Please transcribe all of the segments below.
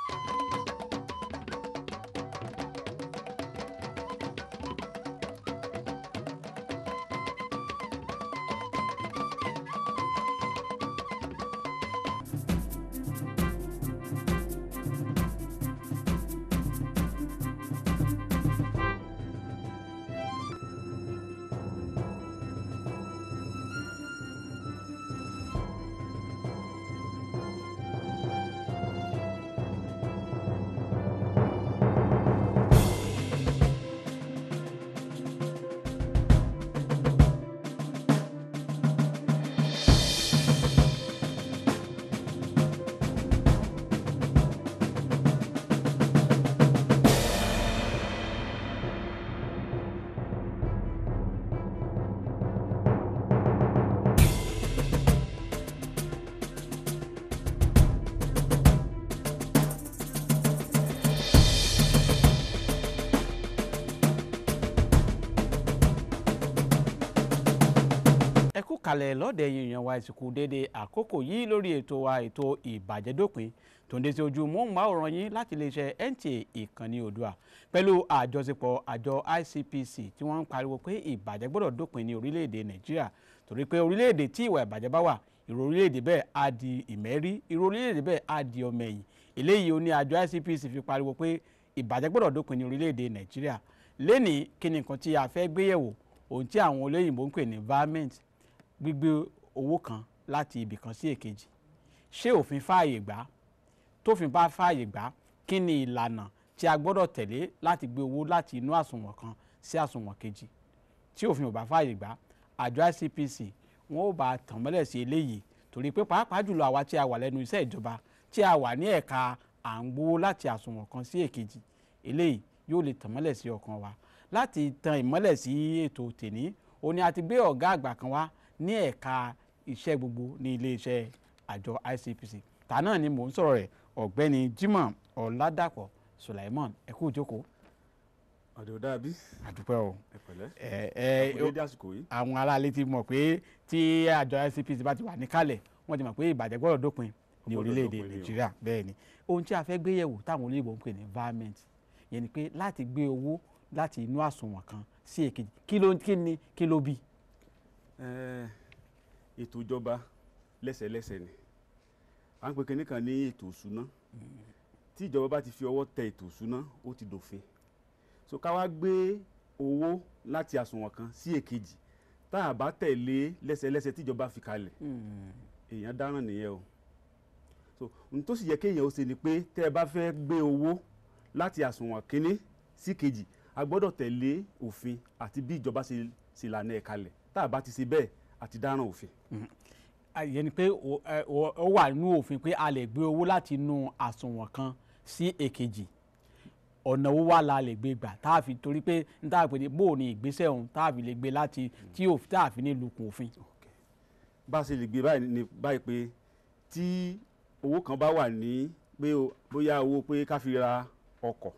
ẹ kú kalẹ̀ lọ́dẹ èèyàn wa ìsìnkú déédéé àkókò yìí lórí ètò wa ètò ìbàjẹ́dópin tó ń dé sí ojú móhùnmáwòrán yín láti iléeṣẹ́ NTA ìkànnì Oòduà pẹ̀lú àjọṣepọ̀ àjọ ICPC tí wọ́n ń pariwo pé ìbàjẹ́ gbọ́dọ̀ dópin ní orílẹ̀-èdè Nàìjíríà torí pé orílẹ̀-èdè tí ìwà ìbàjẹ́ bá wà ìrò orílẹ̀-èdè bẹ́ẹ̀ á di ìmẹ́rí ìrò orílẹ̀-èdè bẹ́ẹ̀ á di ọmọ ẹ̀yìn eléyìí ó ní àjọ ICPC fi pariwo pé ìbàjẹ́ gbọ́dọ̀ dópin ní orílẹ̀-èdè Nàìjíríà lénìí kí ni nǹkan tí a fẹ́ gbéyẹ̀wò ohun tí àwọn olóyìnbó ń pè ní environment gbígbé owó kan láti ibì kan sí èkejì ṣé òfin fààyè gbà tófin bá fààyè gbà kí ni ìlànà tí a gbọ́dọ̀ tẹ̀lé láti gbé owó láti inú àsùnwọ̀n kan sí àsùnwọ̀n kejì tí òfin ò bá fààyè gbà àjọ ICPC wọn ò bá tàn mọ́lẹ̀ sí eléyìí torí pé pàápàá jùlọ àwa tí a wà lẹ́nu iṣẹ́ ìjọba tí a wà ní ẹ̀ka à ń gbowó láti àsùnwọ̀n kan sí èkejì eléyìí yóò lè tàn mọ́lẹ̀ sí ọkàn wa láti tan ìmọ́lẹ̀ sí ètò tèní ó ní a ti gbé ọ̀gá àgbà kan wá ní ẹ̀ka iṣẹ́ gbogbo ní iléeṣẹ́ àjọ ICPC ta náà ni mò ń sọ̀rọ̀ rẹ̀ ọ̀gbẹ́ni Jimoh Ọ̀làdàpọ̀ Sulaimon ẹ kú ìjókòó ọ̀dọ̀ dàbí àdúpẹ́ o ẹ pẹ̀lẹ́ ẹ ẹ àkùdé dé àsìkò yìí àwọn aráalé ti mọ̀ pé tí àjọ ICPC bá ti wà níkàlẹ̀ wọ́n ti mọ̀ pé ìbàjẹ́ gbọ́dọ̀ dópin ní Ó gbọ́dọ̀ orílẹ̀-èdè dópin ni o. Nàìjíríà bẹ́ẹ̀ ni ohun tí a fẹ́ gbé yẹ̀wò táwọn olóyìnbó ń pè ní environment yẹn ni pé láti gbé owó láti inú àsùnwọ̀n kan sí èkejì kí ló kí ni kí ló bí Ẹ, ètò ìjọba lẹ́sẹ̀lẹ́sẹ̀ ni à ń pè kínní kan ní ètò ìṣúná tí ìjọba bá ti fi ọwọ́ tẹ ètò ìṣúná ó ti dòfin so ká wá gbé owó láti àsùnwọ̀n kan sí èkejì tá a bá tẹ̀lé lẹ́sẹ̀lẹ́sẹ̀ tí ìjọba fi kalẹ̀ èèyàn dáràn nìyẹn o so ohun tó sì yẹ kéèyàn ó ṣe ni pé tẹ́ ẹ bá fẹ́ gbé owó láti àsùnwọ̀n kínní sí kejì a gbọ́dọ̀ tẹ̀lé òfin àti bí ìjọba ṣe ṣe lànà ẹ̀ kalẹ̀ tá a bá ti ṣe bẹ́ẹ̀ àti dáràn òfin. yẹn ni pé ó ẹ, ó- ó wà nínú òfin pé a lè gbé owó láti inú àsùnwọ̀n kan sí èkejì ọ̀nà owó wà la lè gbé gbà tá a fi torí pé n tá a pè ní bó o ní ìgbésẹ̀ òun tá a fi lè gbé láti tí ò tá a fi ní lukùn òfin. bá a ṣe lè gbé báyìí ni báyìí pé tí owó kan bá wà ní pé o- bóyá owó pé ká fi ra ọkọ̀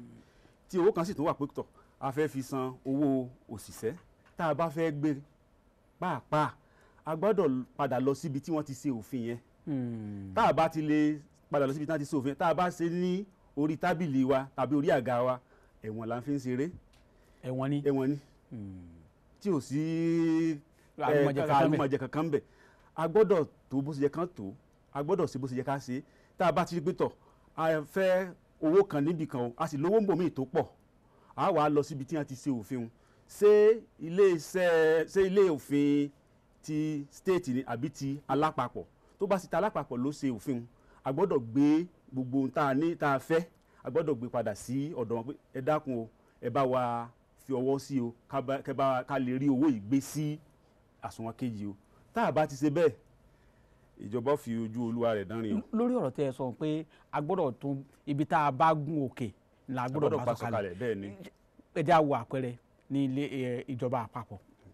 tí owó kan sì tún wà pé tọ̀ a fẹ́ fi san owó òṣìṣẹ́ tá a bá fẹ́ gbé pàápàá a gbọ́dọ̀ padà lọ síbi tí wọ́n ti ṣe òfin yẹn Hmm. tá a bá ti lè padà lọ síbi tí wọ́n ti ṣe òfin yẹn tá a bá ṣe ní orí tábìlì wa tàbí orí àga wa ẹ̀wọ̀n la fi ń ṣeré ẹ̀wọ̀n ni. ẹ̀wọ̀n ni Hmm. tí ò sí Àlùmọ̀jẹ kankan bẹ̀. àlùmọ̀jẹ kankan bẹ̀ a gbọ́dọ̀ tó bó ṣe yẹ kán tó a gbọ́dọ̀ ṣe bó ṣe yẹ ká ṣe tá a bá ti rí pé tọ̀ a fẹ́ owó kan níbì kan o a sì lówó ń bò míì tó pọ̀ a wà á lọ síbi tí wọ́n ti ṣe òfin o ṣé ilé iṣẹ́ ṣé ilé òfin ti state ni àbí ti alápapọ̀ tó bá sì ta alápapọ̀ ló ṣe òfin o a gbọ́dọ̀ gbé gbogbo ohun tá a ní tá a fẹ́ a gbọ́dọ̀ gbé padà sí ọ̀dọ̀ wọn pé ẹ dákun o ẹ bá wa fi ọwọ́ sí o ká bá- kẹ́ bá- ká lè rí owó yìí gbé sí àsùnwọ̀n kejì o tá a bá ti ṣe bẹ́ẹ̀ ìjọba fi ojú olúwa rẹ̀ dánrin o lórí ọ̀rọ̀ tẹ́ ẹ sọ pé a gbọ́dọ̀ tún ibi tá a bá gún òkè la a gbọ́dọ̀ gbọ́dọ̀ bá bá sọ̀kalẹ̀ sọ̀kalẹ̀ bẹ́ẹ̀ ni ẹ jẹ́ á wo àpẹẹrẹ ní ilé ẹ, ìjọba àpapọ̀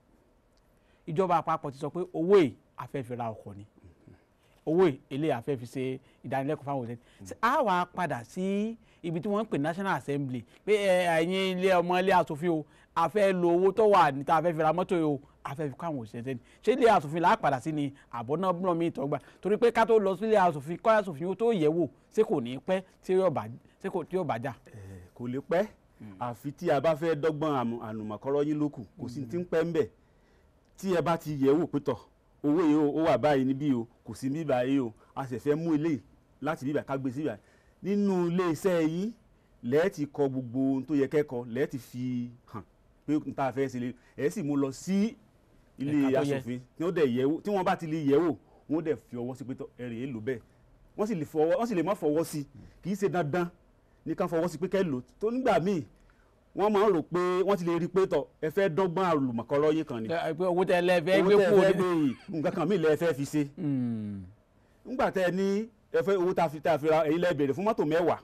ìjọba àpapọ̀ ti sọ pé owó yìí a fẹ́ fi ra ọkọ̀ ni owó yìí eléyìí a fẹ́ fi ṣe ìdánilẹ́kọ̀ọ́ fáwọn òṣèlú Ṣé a wà padà sí ibi tí wọ́n ń pè National Assembly pé ẹ, ẹ̀yin ilé ọmọ ilé asòfin o a fẹ́ lo owó tó wà níta a fẹ́ fi ra mọ́tò yìí o afẹ́fi káwọn òṣìṣẹ́ sẹ́ni ṣé ilé asòfin là á padà sí ni àbọ̀ náà bọ́n mi ìtọ́gbà torí pé ká tó lọ sí ilé asòfin kọ́ asòfin ó tó yẹ̀ wò ṣé kò ní pẹ́ tí yóò bá ṣé kò tí yóò bá jà. Eh, kò lè pẹ́ àfi tí a bá fẹ́ dọ́gbọ́n àmù- ànùmọ̀kọ́rọ́ yín lókù kò sí ti ń pẹ́ ń bẹ̀ tí ẹ bá ti yẹ̀ wò pé tọ̀ owó yìí o, ó wà báyìí níbí o kò sí níbí báyìí o a sì fẹ́ mú eléyìí láti bíbà ká gbé sí bíbà nínú ilé iṣẹ́ yín lẹ́ẹ̀ ti kọ gbogbo ohun tó yẹ kẹ́kọ̀ọ́ lẹ́ẹ̀ ti fi hàn pé n ta fẹ́ ṣe lè ẹ̀ sì mú lọ sí ilé Ẹ̀ka tó yẹ. asòfin tí wọ́n dẹ̀ yẹ̀ wò tí wọ́n bá ti lè yẹ̀ wò wọ́n dẹ̀ fi ọwọ́ sí pé tọ̀ ẹ̀rìn èlò bẹ́ẹ̀ wọ́n sì lè fọwọ́ wọ́n sì lè má fọwọ́ sí kì í ṣe dandan ní ká fọwọ́ sí pé kẹ́ lò tó nígbà míì wọ́n máa ń rò pé wọ́n ti lè rí i pé tọ̀ ẹ fẹ́ dọ́gbọ́n àlùmọ̀kọ́rọ́ yín kan ni Ẹ, pé owó tẹ lẹ fẹ́ owó gbé tẹ́ ẹ kúrò fẹ́ ní. gbé yìí nǹkan kan míì lẹ fẹ́ fi ṣe Hmm. nígbà tẹ́ ẹ ní ẹ fẹ́ owó tá a fi tá a fi ra èyí lẹ béèrè fún mọ́tò mẹ́wàá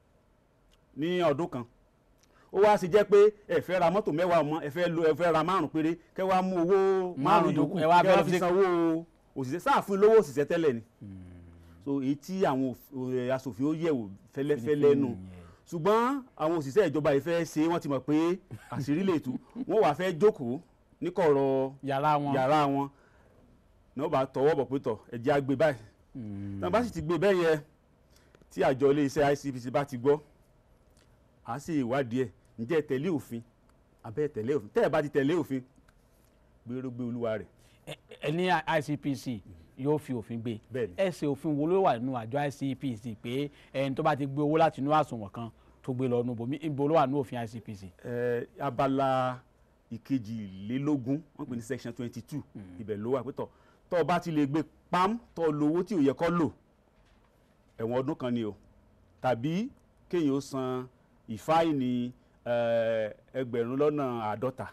ní ọdún kan ó wá sì jẹ́ pé ẹ fẹ́ ra mọ́tò mẹ́wàá mọ́ ẹ fẹ́ lo ẹ fẹ́ ra márùn péré kẹ́ wá mú owó márùn yòókù ẹ wá kẹ́ fẹ́ ẹ fi fi ṣe- sanwó òṣìṣẹ́ sáàfin lówó òṣìṣẹ́ tẹ́lẹ̀ ni so èyí tí àwọn òf- eh, aṣòfin ó yẹ̀wò fẹ́lẹ́fẹ́lẹ́ nù ṣùgbọ́n àwọn òṣìṣẹ́ ìjọba yìí fẹ́ ṣe wọ́n ti mọ̀ pé àṣírí lè tú wọ́n wàá fẹ́ jókòó níkọ̀rọ̀ yàrá wọn. yàrá wọn náà bá tọwọ́ bọ̀ pé tọ̀ ẹ̀jẹ̀ á gbé báyìí Hmm. tí wọ́n bá sì ti gbé bẹ́ẹ̀ yẹn tí àjọ iléeṣẹ́ ICPC bá ti gbọ́ á sì ìwádìí ẹ̀ ǹjẹ́ ẹ tẹ̀lé òfin abẹ́ ẹ tẹ̀lé òfin tẹ́ ẹ bá ti tẹ̀lé òfin gbèrò gbé olúwa rẹ̀ Ẹ- ẹ ní ICPC yóò fi òfin gbé bẹ́ẹ̀ ni ẹsẹ̀ òfin wo ló wà nínú àjọ ICPC pé ẹni tó bá ti gbé owó láti inú àsùnwọ̀n kan tó gbé lọ nù bòmí ibo ló wà nínú òfin ICPC. ẹ abala ìkejìlélógún wọ́n pè ní section twenty two ibẹ̀ ló wà pé tọ̀ tọ́ ọ bá ti lè gbé pam tọ́ ọ lo owó tí ò yẹ kó lò ẹ̀wọ̀n ọdún kan ni o tàbí kéèyàn ó san ìfáìní ẹ, ẹgbẹ̀rún lọ́nà àádọ́ta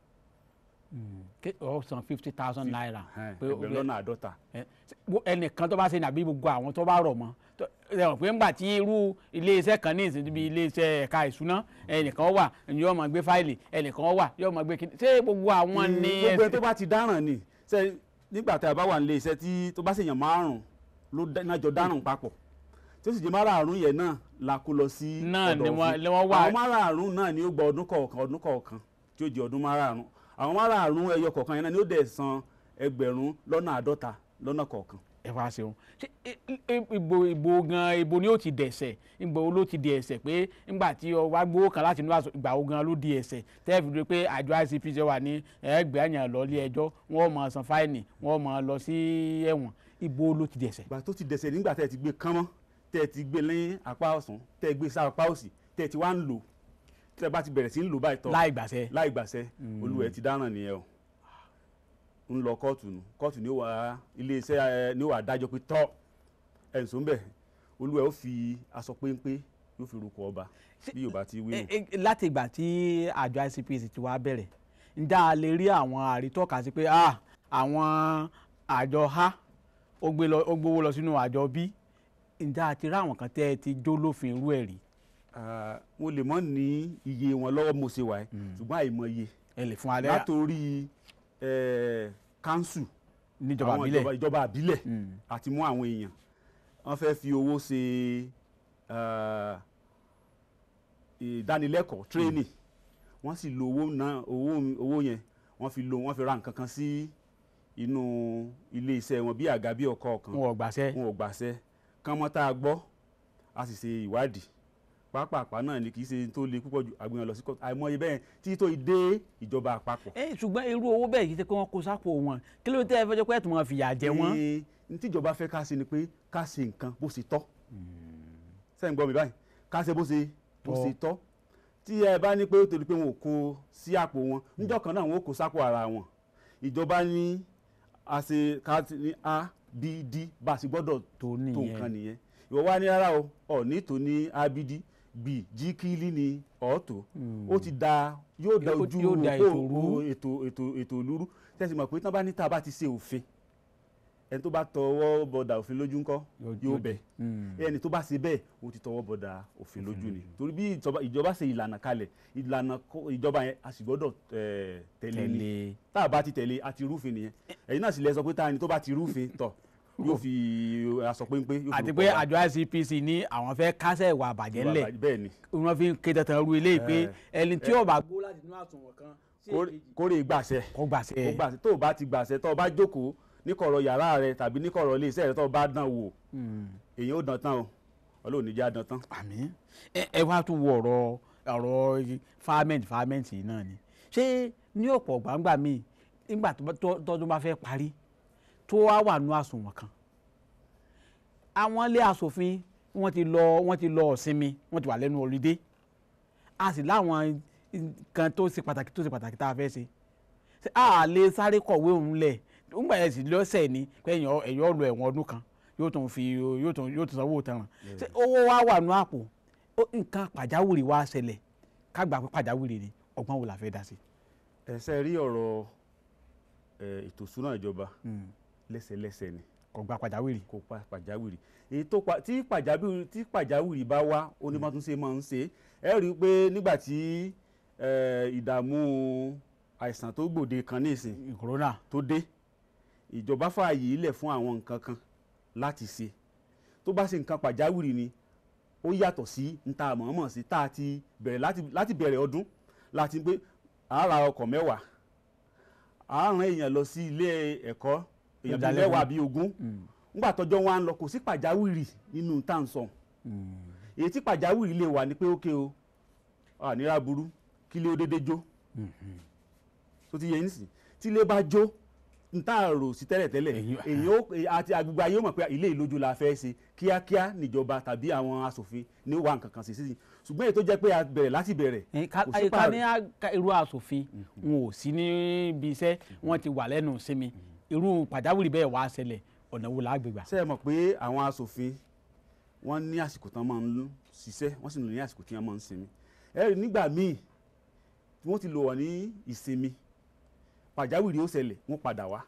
Ké- ó san fifty thousand naira. ẹ, pé ó ẹgbẹ̀rún lè- lọ́nà àádọ́ta ẹ, wo- ẹnìkan tó bá ṣe nàbí gbogbo àwọn tó bá rọ̀ mọ́ tó- ẹ mọ̀ pé ńgbà tí irú iléeṣẹ́ kan ní ìsìn bíi iléeṣẹ́ ẹ̀ka ìṣúná ẹnìkan wà yóò máa gbé fáìlì ẹnìkan wà yóò máa gbé kíní ṣé gbogbo àwọn ní gbogbo ẹni tó bá ti dáràn ni ṣe nígbà tí a bá wà nílé iṣẹ́ tí tó bá ṣèyàn márùn ló dá- náà jọ dáràn papọ̀ tí ó sì jẹ́ márààrún yẹn náà la kó lọ sí Náà ni ọ̀dọ̀ wọ́n- òfin. ni wọ́n wà- àwọn márààrún náà ni ó gba ọdún kọ̀ọ̀kan ọdún kọ̀ọ̀kan tí ó jẹ́ ọdún márààrún àwọn márààrún ẹyọ kọ̀ọ̀kan yẹn náà ni ó dẹ̀ san ẹgbẹ̀rún lọ́nà àádọ́ta lọ́nà kọ̀ọ̀kan ẹ wá ṣeun ṣé i- i- ibo ibo gan ibo ni ó ti dẹ̀sẹ̀ ìgbà wo ló ti di ẹ̀ṣẹ̀ pé ńgbà tí ọ wá gbowó kan láti inú àṣọ ìgbà wo gan ló di ẹ̀ṣẹ̀ tẹ́ẹ̀fì rí i pé àjọ ICPC wà ní ẹgbẹ́ àyàn lọ ilé ẹjọ́ wọ́n máa san fáìnì wọ́n máa lọ sí ẹ̀wọ̀n ibo ló ti dẹ̀ṣẹ̀. ìgbà tó ti dẹ̀sẹ̀ nígbà tẹ́ ẹ ti gbé kánmọ́ tẹ́ ẹ ti gbé lẹ́yìn apá ọ̀sán tẹ́ ẹ gbé sá apá òsì tẹ́ ẹ ti wá ń lò tẹ́ ẹ bá ti bẹ̀rẹ̀ sí ń lò báyìí tọ́ láì gbàṣẹ. láì gbàṣẹ olúwẹ̀ ti dáràn nìyẹn o ń lọ kóòtù nù kóòtù ni ó wà iléeṣẹ́ ẹ ni ó wà dájọ́ pé tọ́ ẹ̀ ń sọ ń bẹ̀ olúwẹ̀ ó fi aṣọ péńpé yóò fi rúkọ ọba bí yorùbá ti wí nù. Ẹ- ẹ- láti ìgbà tí àjọ ICPC ti wá bẹ̀rẹ̀ ǹjẹ́ a lè rí àwọn àrítọ́ka sí pé ah, àwọn àjọ a ó gbé lọ- ó gbowó lọ sínú àjọ b ǹjẹ́ a ti rí àwọn kan tẹ́ ẹ ti jó lófin irú ẹ̀ rí Ah, mo lè mọ́ ní iye wọn lọ́wọ́ mo ṣe wà ẹ́ ṣùgbọ́n àìmọye ẹ lè fún alẹ́ látòrí eh, council níjọba àwọn àbílẹ̀ ìjọba- ìjọba àbílẹ̀ Mm. àti mú àwọn èèyàn wọ́n fẹ́ fi owó ṣe ah, ìdánilẹ́kọ̀ọ́ tírénì wọ́n sì lo owó náà owó owó yẹn wọ́n fi lo wọ́n fi ra nǹkan kan sí inú ilé iṣẹ́ wọn bí àga bí ọkọ̀ kan wọn ò gbàṣẹ wọn ò gbàṣẹ kán mọ́ tá a gbọ́ a sì ṣe ìwádìí pápápá náà ni kì í ṣe tó le púpọ̀ jù àgbìyàn lọ sí kóòtù àìmọye bẹ́ẹ̀ tí tó dé ìjọba àpapọ̀. ẹ ṣùgbọ́n irú owó bẹ́ẹ̀ yìí ṣe pé wọ́n kó sápò wọn kí ló dé ẹ fẹ́ jẹ́ pé ẹ̀ tún máa fìyà jẹ wọ́n. Ee, ní tíjọba fẹ́ ká ṣe ni pé ká ṣe nǹkan bó ṣe tọ́ sẹ́yìn gbọ́ mi báyìí ká ṣe bó ṣe bó Tọ́. ṣe tọ́ tí ẹ bá ní pé ó torí pé wọn ò kó sí àpò wọn níjọ́ kan náà wọn ò kó sápò ara wọn ìjọba ní a ṣe ká ti ní a b d bá a ṣe gbọ́dọ̀ tó tó nìyẹn nǹkan nìyẹn ìwọ wá ní rárá o ọ ní tó ní abd b jíkìlì ní ọ̀ọ́tò ó ti da yóò da Yóò- ojú yóò da òpó ètò rú. ètò ètò ètò olúrú tẹ̀sí mọ̀ pé tí wọ́n bá ní tá a bá ti ṣe òfin ẹni tó bá tọwọ́ bọ̀dà òfin lójú ńkọ́ yóò bẹ̀ Mm. ẹni tó bá ṣe bẹ́ẹ̀ ó ti tọwọ́ bọ̀dà òfin lójú ni torí bí ìjọba- ìjọba ṣe ìlànà kalẹ̀ ìlànà kó- ìjọba yẹn a sì gbọ́dọ̀ eh, tẹ̀lé ni tẹ̀lé tá a bá ti tẹ̀lé a ti rúfin nìyẹn ẹ̀yin náà sì lẹ sọ pé tá a ní tó bá ti rúfin tọ̀ yóò fi aṣọ péńpé yóò fi àti rúkọ pé ọba. àjọ ICPC ní àwọn fẹ́ kásẹ̀ ìwà àbàjẹ́ ńlẹ̀ bẹ́ẹ̀ ni wọ́n fi ń ké dandan ru eléyìí pé ẹni tí ó bá gbó láti inú àsùnwọ̀n kan kórè- kórè gbàṣẹ kó gbàṣẹ kó gbàṣẹ tó o bá ti gbàṣẹ tó o bá jókòó níkọ̀rọ̀ yàrá rẹ tàbí níkọ̀rọ̀ ilé iṣẹ́ rẹ tó o bá dán wò èyí ó dán tán o ọlọ́run ní jẹ́ àdán tán. àmín ẹ ẹ wá tún wo ọ̀rọ̀ ọ̀rọ̀ fámẹ́ǹtì fámẹ́ǹtì yìí náà ni ṣé ní ọ̀pọ̀ gbàǹgbà míì nígbà tó bá- tó- tọ́dún bá fẹ́ parí tó wá wà nú àsùnwọ̀n kan àwọn ilé asòfin wọ́n ti lọ wọ́n ti lọ ọ̀sinmi wọ́n ti wà lẹ́nu ọ̀lídé a sì láwọn nǹkan tó ṣe pàtàkì tó ṣe pàtàkì tá a fẹ́ ṣe ṣé a lè sáré kọ̀wé òun lẹ̀ nígbà yẹn sì lọ́sẹ̀ ni pé ẹ̀yàn ẹ̀yàn lọ ẹ̀wọ̀n ọdún kan yóò tún fi yóò tún yóò tún sanwó tanràn ṣé owó wa wà nú àpò ó nǹkan pàjáwìrì wa ṣẹlẹ̀ ká gbà pé pàjáwìrì ni ọgbọ́n wo la fẹ́ dá sí. ẹsẹ rí ọ̀rọ̀ ẹ, ètò ìṣúná ìjọba lẹ́sẹ̀lẹ́sẹ̀ ni kò gba pàjáwìrì. kò pa pàjáwìrì èyí tó pa tí pàjáwìrì tí pàjáwìrì bá wá onímọ̀túnṣe máa ń ṣe ẹ rí i pé nígbà tí ẹ, ìdààmú àìsàn tó gbòde kan ní ìsìn corona tó dé ìjọba fààyè ilẹ̀ fún àwọn nǹkan kan láti ṣe tó bá ṣe nǹkan pàjáwìrì ni ó yàtọ̀ sí níta mọ̀ọ́mọ̀ sí tá a ti bẹ̀rẹ̀ láti láti bẹ̀rẹ̀ ọdún láti pé à ń ra ọkọ̀ mẹ́wàá à ń rán èèyàn lọ sí ilé ẹ̀kọ́ èèyàn bíi Ìdálẹ́kùn. mẹ́wàá bíi ogún nígbà tọ́jọ́ wa ń lọ kò sí pàjáwìrì nínú tá à ń sọ èyí tí pàjáwìrì lè wà ní pé ókè o ànírà burú kí lé ó dédé jó tó ti yẹ nísìn tí ilé bá jó n tá a rò sí tẹ́lẹ̀tẹ́lẹ̀ Èyí- èyí ó èyí- àti agbègbè ayé ó mọ̀ pé ilé ìlójú la fẹ́ ṣe kíákíá níjọba tàbí àwọn asòfin ní wà nǹkan kan sí sí ṣùgbọ́n èyí tó jẹ́ pé a bẹ̀rẹ̀ láti bẹ̀rẹ̀ ẹ, ká kò sí ẹ, ká pààrọ̀. ní á- ká irú asòfin wọn ò sí níbi iṣẹ́ wọ́n ti wà lẹ́nu ìsinmi irú pàjáwìrì bẹ́ẹ̀ wá ṣẹlẹ̀ ọ̀nà wo la gbé gbà. ṣé ẹ mọ̀ pé àwọn asòfin wọ́n ní àsìkò tán máa ń ṣiṣẹ́ wọ́n sì ní àsìkò tí wọ́n máa ń sinmi ẹ rí nígbà míì tí wọ́n ti lò wọ́n ní ìsinmi pàjáwìrì ó ṣẹlẹ̀ wọ́n padà wá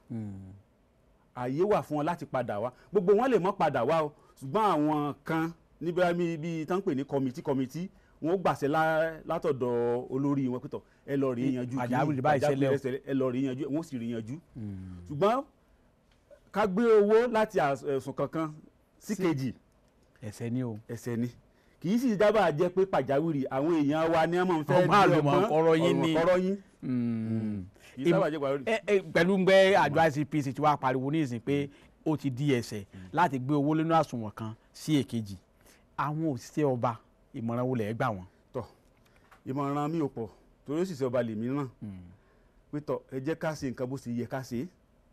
ààyè wà fún wọn láti padà wá gbogbo wọn lè mọ́ padà wá o ṣùgbọ́n àwọn kan níbi bíi bíi tán ń pè ní kọmití kọmití wọn ó gbàṣẹ lá- látọ̀dọ̀ olórí wọn pẹ̀tọ̀ ẹ lọ rí yanjú kíní, Pàjáwìrì báyìí ṣẹlẹ̀ o. pàjáwìrì ṣẹlẹ̀, ẹ lọ rí yanjú wọn ó sì rí yanjú ṣùgbọ́n ká gbé owó láti às- ẹ̀sùn kankan sí kejì ẹ̀ṣẹ̀ ni o. ẹ̀ṣẹ̀ ni kì í sì dábàá jẹ́ pé pàjáwìrì àwọn èèyàn wa ni wọ́n máa ń fẹ́ Ọgbọ́n àlùmọ̀kọ́rọ́ yín ni. ọ̀rọ̀ yín Mm. kì í sábà jẹ́ pàjáwìrì. ẹ ẹ pẹ̀lú gbẹ́ àjọ ICPC tí wàá pariwo ní ìsìn pé ó ti di ẹ̀ṣẹ̀ láti gbé owó lẹ́nu àsùnwọ̀n kan sí èkejì àwọn òṣìṣẹ́ ọba ìmọ̀ràn wo lẹ̀ gbà wọ́n. tọ ìmọ̀ràn mi ò pọ̀ torí òṣìṣẹ́ ọba lèmi náà pé tọ ẹ jẹ́ ká ṣe nǹkan bó ṣe yẹ ká ṣe é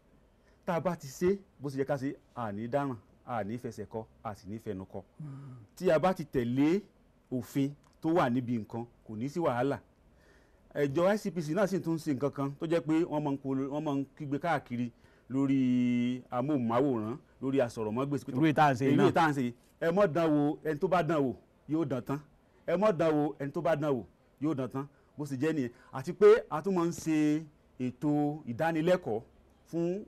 tá a bá ti ṣe bó ṣe yẹ ká ṣe àní dáràn àní fẹsẹ̀ kọ a sì ní fẹnu kọ tí a bá ti tẹ̀lé òfin tó wà níbi nǹkan kò ní sí wàhálà ẹjọ́ ICPC náà sì tún ṣe nǹkan kan tó jẹ́ pé wọ́n máa ń polo wọ́n máa ń kígbe káàkiri lórí amóhùnmáwòrán lórí asọ̀rọ̀mọ́gbèsì pé tọ, irú ìta ń ṣe èyí náà tá à ń ṣe yìí, ẹ mọ́ dán wò ẹni tó bá dán wò yóò dán tán ẹ mọ́ dán wò ẹni tó bá dán wò yóò dán tán bó sì jẹ́ nìyẹn àti pé a tún máa ń ṣe ètò ìdánilẹ́kọ̀ọ́ fún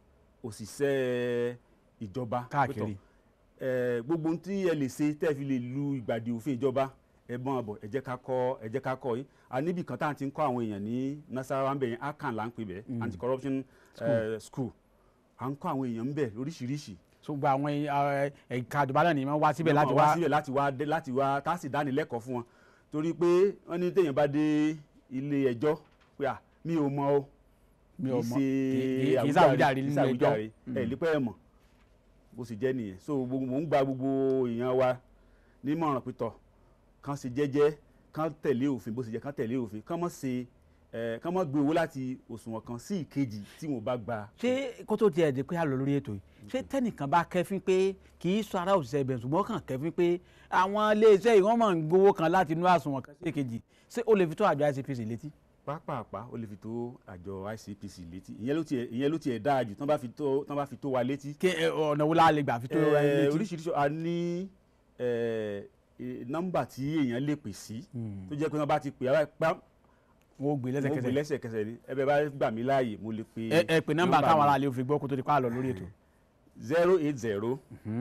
òṣìṣẹ́ ìjọba káàkiri Pé tọ̀, ẹ, gbogbo ohun tí ẹ lè ṣe tẹ́ ẹ fi lè lu ìgbàdì òfin ìjọba ẹ bọ́n àbọ̀ ẹ jẹ́ ká kọ́ ẹ jẹ́ ká kọ́ yín a níbì kan tá à ń ti ń kọ́ àwọn èèyàn ní nasarawa ń bẹ̀ yẹn akan là ń pè bẹ́ẹ̀ anti corruption eh, school à ń kọ́ àwọn èèyàn ń bẹ̀ lóríṣiríṣi ṣùgbọ́n àwọn ẹ- ẹ̀ka ìjọba náà ni wọ́n wá síbẹ̀ láti wọ́n wá síbẹ̀ láti wá dé- láti wá tá a sì dánilẹ́kọ̀ọ́ fún wọn torí pé wọ́n ní téèyàn bá dé ilé ẹjọ́ pé à mi ò mọ o mi ò mọ̀ kì kì í í ṣe sàwùjáre kì í nínú ṣàwùjáre ẹjọ́ ẹ̀ lípẹ́ ẹ̀ mọ̀ bó sì jẹ́ nìyẹn so gbogbo mò ń gba gbogbo èèyàn wa nímọ̀ràn pítọ̀ kán ṣe jẹ́jẹ́ kán tẹ̀lé òfin bó sì jẹ́ kán tẹ̀lé òfin kán mọ̀ ṣe ẹ̀ kán mọ̀ gbé owó láti òṣùwọ̀n kan sí ìkejì tí wọ́n bá gba ṣé kó tó tiẹ̀ di pé a lọ lórí ètò yìí ṣé tẹ́nìkan bá kẹ́fín pé kì í sọ ara òṣìṣẹ́ ibẹ̀ ṣùgbọ́n kàn kẹ́fín pé àwọn iléeṣẹ́ yìí wọ́n máa ń gbowó kan láti inú àsùnwọ̀n kan sí èkejì ṣé ó lè fi tó àjọ ICPC létí. pápápá ó lè fi tó àjọ ICPC létí ìyẹn ló tiẹ̀ ìyẹn ló tiẹ̀ dáa jù tán bá fi tó tán bá fi tó wa létí kí ẹ, ọ̀nà wo la lè gbà fi tó ra ẹni Eh, létí. oríṣiríṣi a ní eh, eh, nọ́mbà tí èèyàn lè pè sí tó jẹ́ pé wọ́n bá ti pè á pa wọ́n ó gbé wọ́n gbé lẹ́sẹ̀kẹsẹ̀ lẹ́sẹ̀kẹsẹ̀ ni ẹ bẹ bá gbà mí láàyè mo lè pe ẹ ẹ pè nọ́mbà táwọn mi. aráàlú fi gbọ́ kó tó di pa á lọ lórí ètò. zero eight zero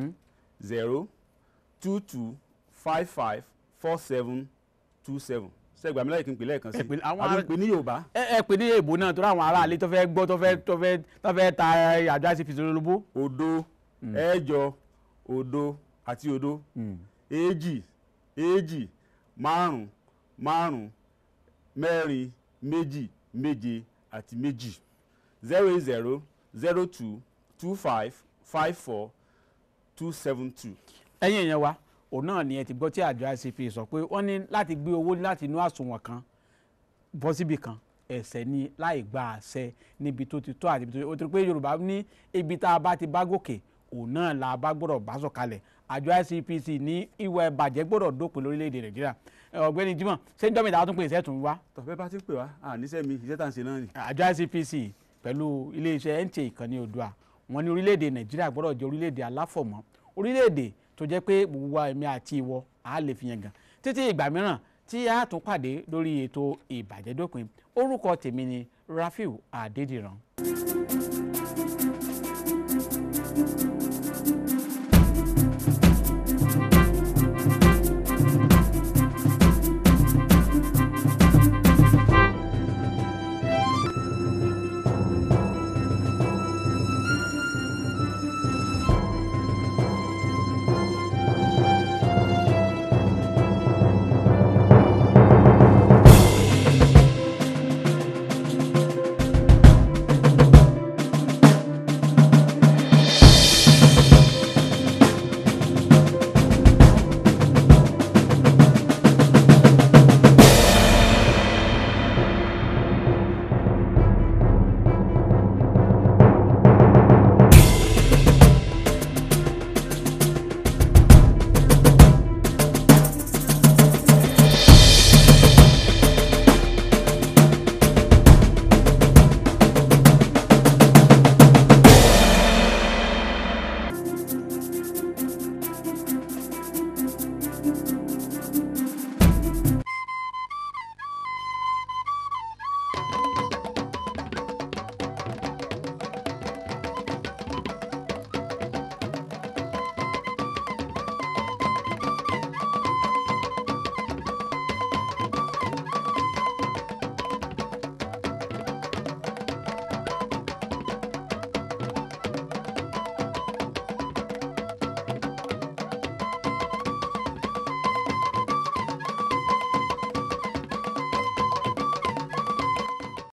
zero two two five five four seven two seven ṣe gbà mí láàyè kí n pè lẹ́ẹ̀kan sí Ẹ pè- àwọn àbí ará- n pè ní Yorùbá ẹ ẹ pè ní èèbó náà tó ráwọn aráàlú tó fẹ́ gbọ́ tó fẹ́ tó fẹ́ tó fẹ́ ta àjọ ICPC lólobó. òdo ẹ̀jọ òdo àti òdo èjì èjì márùn márùn mẹ́rin méjì méje àti méjì zero eight zero zero two two five five four two seven two. ẹ̀yin èèyàn wa òun náà ni ẹ ti gbọ́ tí àjọ ICP sọ pé wọ́n ní láti gbé owó láti inú àsùnwọ̀n kan bọ́ síbi kan ẹ̀ṣẹ̀ ni láì gba àṣẹ níbi tó ti tọ́ àti ibi tó ti ó ti rí pé Yorùbá ní ibi tá a bá ti bá gòkè òun náà la bá gbọ́dọ̀ bá sọ̀kalẹ̀ àjọ ICPC ní ìwà ìbàjẹ́ gbọ́dọ̀ dópin lórílẹ̀‐èdè Nàìjíríà ọ̀gbẹ́ni Jimoh ṣé ń jọ́mìtà tún pè iṣẹ́ tún wá tọ́fẹ́ bá ti pè wá àníṣe mi iṣẹ́ tá à ń ṣe náà ni. àjọ ICPC pẹ̀lú iléeṣẹ́ NTA ìkànnì Oòduà wọn ní orílẹ̀‐èdè Nàìjíríà gbọ́dọ̀ jẹ́ orílẹ̀‐èdè aláfọ̀mọ́ orílẹ̀‐èdè tó jẹ́ pé gbogbo wa èmi àti ìwọ á lè fi yàn gàn títí ìgbà mìíràn tí a tún pàdé lórí ètò ìbàjẹ́ dópin orúkọ tèmi ni Rafiu Adédìran.